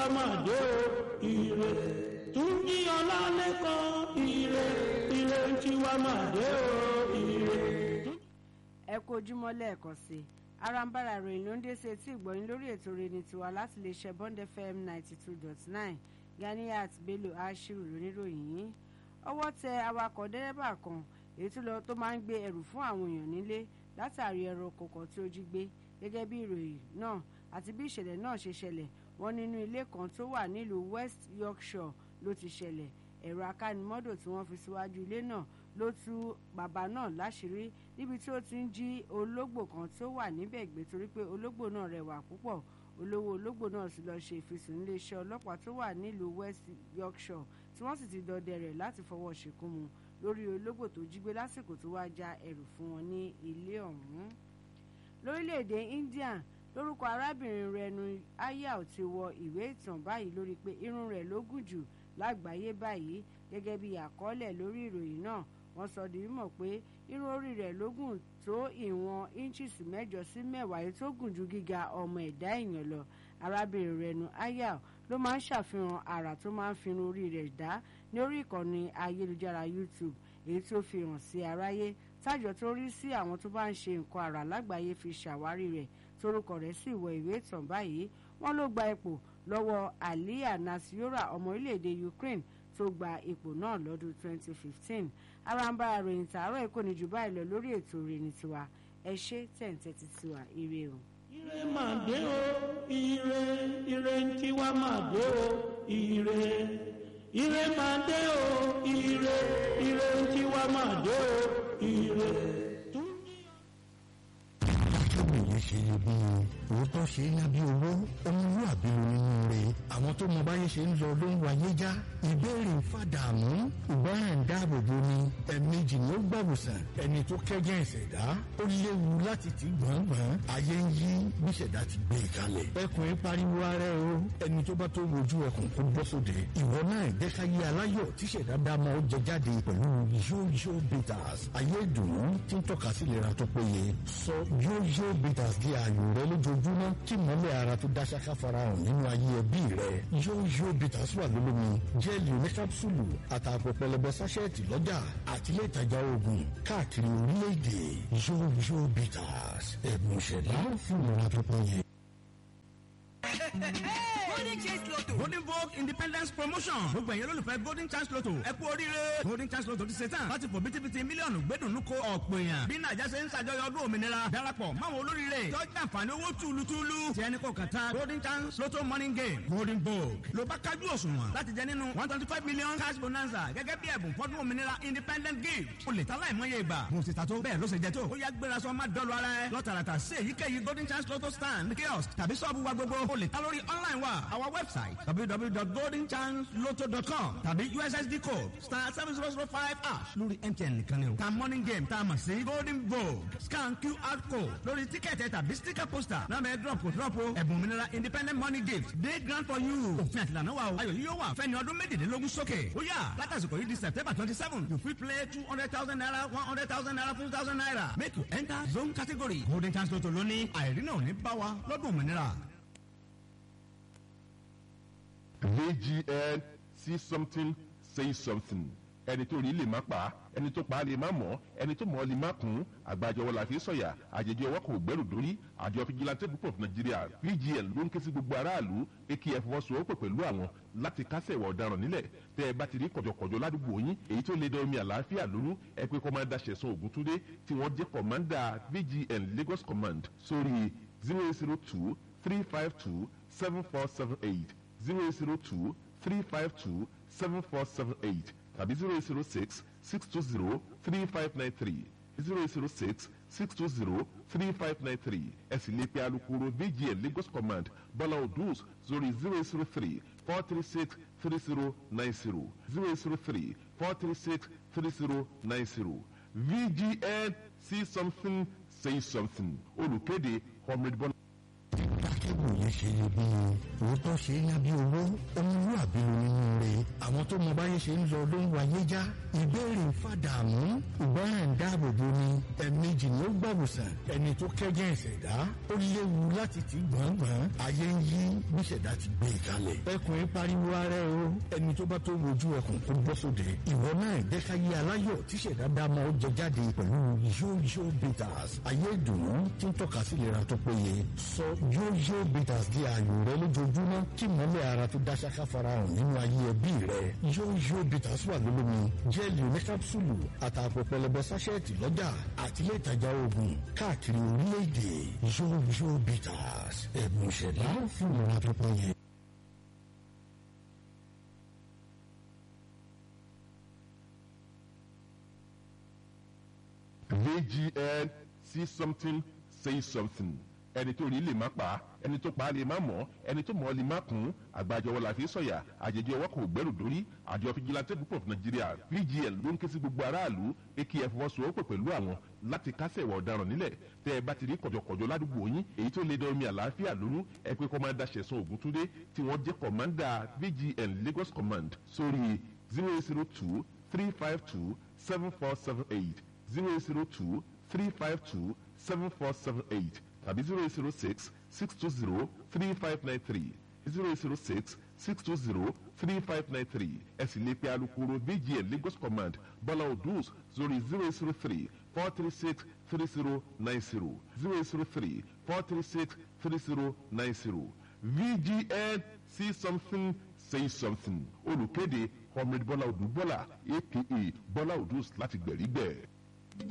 tiwa máa dé o ire túnjí ọlálẹ́kan ire ire tiwa máa dé o ire. ẹ kú ojúmọ́ lẹ́ẹ̀kan sí i arambara ròyìn ló ń dé sí etí ìgbọ̀nyín lórí ètò rẹ̀ tiwa láti lè ṣe bond fm ninety two dot nine ganiat bello ashiru lóníròyìn yìí ọwọ́ tẹ awakọ̀ dẹ́rẹ́bà kan èyí tó lọ tó máa ń gbé ẹrù fún àwọn èèyàn nílé látàrí ẹrọ kọ̀ọ̀kan tí ó jí gbé gẹ́gẹ́ bí ìròyìn náà àti bí ìṣẹ̀lẹ̀ náà ṣe ṣẹlẹ̀ wọ́n nínú ilé kan tó wà nílùú west yorkshire ló ti ṣẹlẹ̀ ẹ̀rọ akánimọ́dò tí wọ́n fi síwájú ilé náà ló tú bàbá náà láṣìírí níbi tí ó ti ń jí ológbò kan tó wà níbẹ̀ gbé torí pé ológbò náà rẹwà púpọ̀ olówó ológbò náà sì lọ ṣe ìfisùn níléeṣẹ́ ọlọ́pàá tó wà nílùú west yorkshire tí wọ́n sì ti dọdẹ rẹ̀ láti fọwọ́ ṣìnkún mu lórí ológbò tó jí gbé lásìkò tó wá já ẹrù fún wọn ní ilé ọ̀hún. lórílẹ̀‐èdè india lórúkọ arábìnrin rẹnu ayao ti wọ ìwé ìtàn báyìí lórí pé irun rẹ̀ ló gùn jù lágbàáyé báyìí gẹ́gẹ́ bí àkọọ́lẹ̀ lórí ìròyìn náà wọ́n sọ di mímọ̀ pé irun orí rẹ̀ ló gùn tó ìwọ̀n inches mẹ́jọ sí mẹ́wàá èyí tó gùn ju gíga ọmọ ẹ̀dá èèyàn lọ arábìnrin rẹnu ayao ló máa ń ṣàfihàn àrà tó máa ń fi irun orí rẹ̀ dá ní orí ìkànnì ayélujára youtube èyí tó fi hàn sí aráyé tájọ tó rí sí àwọn tó bá ń ṣe nǹkan àrà lágbàáyé fi ṣàwárí rẹ̀ torúkọ rẹ̀ sì wọ ìwé ìtàn báyìí wọ́n ló gba ipò lọ́wọ́ aliya nasiora ọmọ orílẹ̀-èdè ukraine tó gba ipò náà lọ́dún 2015 arambara ròyìn tààrọ̀ èkó ní jù báyìí lọ lórí ètò ìrìn tiwa ẹ ṣe tẹ̀ǹtẹ̀tì tiwa ire o. ire máa dé o ire ire tiwa máa dé o ire ire máa dé o ire ire tiwa máa dé o ire. akẹ́kọ̀ọ́ yẹn ṣe iyebíye òótọ́ ṣe é ná bí owó ọmọlúwàbí ló nínú rẹ̀ àwọn tó mọ báyé ṣe ń lọ ló ń wáyé já ìbéèrè ń fàdààmú ìgbọràn ń dáàbò bo ni ẹ̀ẹ̀mejì ni ó gbàwòsàn ẹni tó kẹ́jẹ́ ìṣẹ̀dá ó léwu láti ti gbọ̀ngbọ̀n ayé ń yí bí ìṣẹ̀dá ti gbé e kalẹ̀ ẹkùn ń pariwo ara ẹ o ẹni tó bá tó wojú ẹkùn kó bọ́ sóde ìwọ náà jẹ́ ká yé aláyọ̀ tí ìṣẹ̀dá dá mọ́ ó jẹ jáde pẹ̀lú yóyó bitters ayé ìdùnnú tí ń tọ́ka sí ìlera tó péye sọ yóyó bitters di ààyò rẹ lójoojúmọ́ kí mọ́lẹ̀ ara tó dá ṣáká farahàn nínú ayé ẹbí rẹ yóyó bitters wà lólómi jẹ́ẹ̀lì oníkápsùlù àtàpọ̀ pẹlẹbẹ sáṣẹ́ẹ̀tì lọ́jà àti ilé ìtajà oògùn káàkiri orílẹ̀-èdè yóyó bitters ẹ̀bùn ìṣẹ̀dá fún ìlera tó péye. golden chance lotto golden vogue independence promotion gbogbo ẹ̀yẹ́ lólùfẹ́ golden chance lotto ẹ kú oríire golden chance lotto ti ṣe tán láti fò bítíbitì mílíọ̀nù gbẹ́dùnú ko ọ̀pọ̀ èèyàn bí nàìjà ṣe ń ṣàjọyọ̀ ọdún òmìnira darapọ̀ máwọn olóríire tọ́jú àǹfààní owó túlùtúlù tí ẹni kò kàn tán golden chance lotto morning game golden vogue ló bá kájú òṣùwọ̀n láti jẹ nínú one twenty five million cash bonanza gẹ́gẹ́ bí ẹ̀bùn fọ́dún òmìnira independent gift o lè ta láìmọye ìgbà mo sì ta tó bẹ́ẹ̀ ló ṣe jẹ tó ó yá gbéra sọ má dọ́lu ara ẹ lọ́tàràtà sí èyíkéyìí golden chance lotto stand kiosk tàbí sọ́ọ̀bù wa gbogbo o lè ta lórí online wa our website www.goldenchanceloto.com tàbí ussd code star seven zero zero five ash lórí mtn nìkan ni o. ta morning game tá a mọ̀ sí golden vogue scan qr code lórí tíkẹ́ẹ̀tì tàbí sticker poster náà bẹ́ẹ̀ drop kò drop o ẹ̀bùn òmìnira independent money gift day grant for you. òfin àtìlànà wa o ayọ̀ yìí yóò wà fẹ́ni ọdún méjìlélógún sókè. ó yà látàsìkò yìí di september twenty seven you fit play two hundred thousand naira one hundred thousand naira fifty thousand naira make you enter zone category golden chance lotto lónìí àìrí náà ò ní bá wa lọ́dún òmìnira. VGN see something say something ẹni tó rí lè má pa á ẹni tó pa á lè má mọ̀ ẹni tó mọ̀ ọ́ lè má kún àgbàjọwọ́ la fi sọ̀yà àjèjì ọwọ́ kò gbẹ́rù dórí àjọ fìjìláńtẹ́ group of Nigeria VGN ló ń ké sí gbogbo aráàlú èkì ẹ̀fọwọ́sowọ́pọ̀ pẹ̀lú àwọn láti kásẹ̀ ìwà ọ̀daràn nílẹ̀ tẹ́ ẹ bá ti rí kọ̀jọ̀kọ̀jọ̀ ládùúgbò yín èyí tó lè dán omi àlàáfíà lónú ẹ pé kọ́mándà ṣẹ̀sán ògúntúndé tí wọ́n jẹ́ kọ̀mándà VGN Lagos Command sórí zero zero two three five two seven four seven eight zero zero two three five two seven four seven eight tàbí zero zero six six two zero three five nine three zero zero six six two zero three five nine three ẹ sì lè pe alukoro VGN Lagos Command Bọ́lá Odus sórí zero zero three four three six three zero nine zero zero zero three four three six three zero nine zero VGN see something say something olùkéde comrade Bọ́lá. akẹ́kọ̀ọ́ yẹn ṣe ṣe iyebíye òótọ́ ṣe é ná bí owó ọmọlúwàbí ló nínú rẹ̀ àwọn tó mọ báyé ṣe ń lọ ló ń wáyé já ìbéèrè fàdàmú ìgbọràn dáàbòbò ni ẹ̀ẹ̀mejì ni ó gbàwòsàn ẹni tó kẹ́jẹ́ ìṣẹ̀dá ó léwu láti ti gbọ̀ngbọ̀n ayé ń yí bí ìṣẹ̀dá ti gbé ìkalẹ̀ ẹkùn ń pariwo ara ẹ o ẹni tó bá tó wojú ẹkùn kó bọ́ sóde ìwọ náà jẹ́káyé aláyọ̀ tíṣẹ̀dá dámọ̀ ó jẹ jáde pẹ̀lú yóyó bitters ayé ìdùnnú tí ń tọ́ka sí ìlera tó péye sọ yóyó bitters di ààyò rẹ lójoojúmọ́ kí mọ́lẹ̀ ara tó dá ṣáká farahàn nínú ayé ẹbí rẹ yóyó bitters wà lólómi jẹ́ẹ̀lì oní kápsúlù àtàpọ̀ pẹlẹbẹ sáṣẹ́ẹ̀tì lọ́jà àti ilé ìtajà oògùn káàkiri orílẹ̀-èdè yóyó bitters ẹ̀bùn ìṣẹ̀dá fún ìlera tó péye. vgn see something say something ẹni tó rí lè má pa ẹni tó pa lè má mọ̀ ẹni tó mọ̀ lè má kún àgbàjọwọ́ la fi sọ̀yà àjèjì ọwọ́ kò gbẹ́rù dórí àjọ fìjìláńtẹ́ group of nigeria vgn ló ń ké sí gbogbo aráàlú pé kí ẹ fọwọ́sowọ́pọ̀ pẹ̀lú àwọn láti kásẹ̀ ìwà ọ̀daràn nílẹ̀ tẹ́ ẹ bá ti rí kọ̀jọ̀kọ̀jọ̀ ládùúgbò yín èyí tó lè dán omi àlàáfíà lónú ẹ pé kọ́mándà ṣẹ̀sán ògúntúndé tí wọ́n jẹ́ kọ̀mándà vgn lagos command sórí zero zero two three five two seven four seven eight zero zero two three five two seven four seven eight tàbí zero zero six six two zero three five nine three zero zero six six two zero three five nine three ẹ sì lè pe alukoro vgn lagos command bọ́lá odus sórí zero zero three four three six three zero nine zero zero zero three four three six three zero nine zero vgn see something say something olùkéde comrade bọ́lá odù bọ́lá aka bọ́lá odus láti gbẹ̀rígbẹ̀.